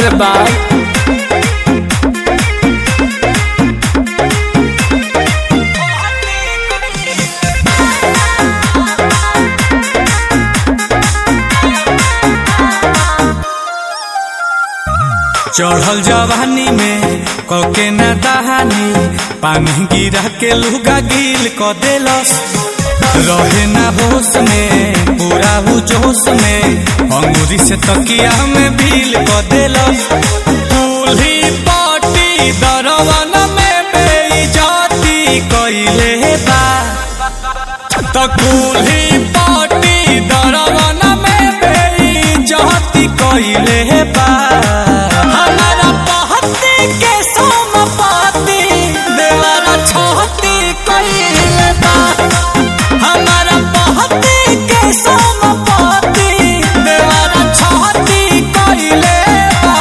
रे बाप चढ़ल जवानी में कके ना दहानी पानी गिरा के लुगा गिल क देलस रहे ना होश में पूरा हु जोश में अंगूरी से तकिया में भील क देलस दूल्ही पाटी दरवन में बेइज्जती कइले बा त कुल्ही पाटी दरवन में बेइज्जती कइले बा हमारा पहती के सोमपति देवरा छहती कइले बा हमारा पहती के सोमपति देवरा छहती कइले बा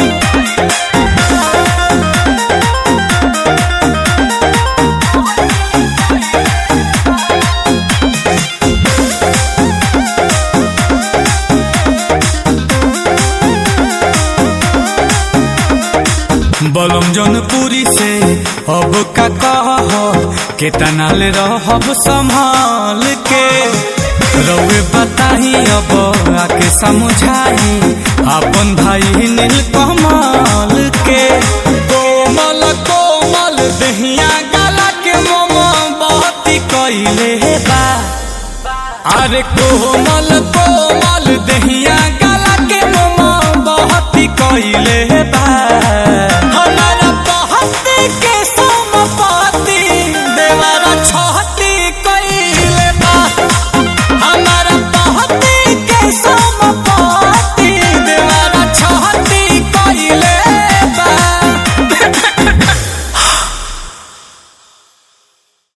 बलम जनपुरी से अब का कह केतना ले रहब संभाल के रउए बताही अब आके समझाई अपन भाई नील कमल के कोमल कोमल दहिया गला के मोम बहती कइले बा अरे कोमल कोमल दहिया गला के मोम बहती कइले बा हमारा बहती के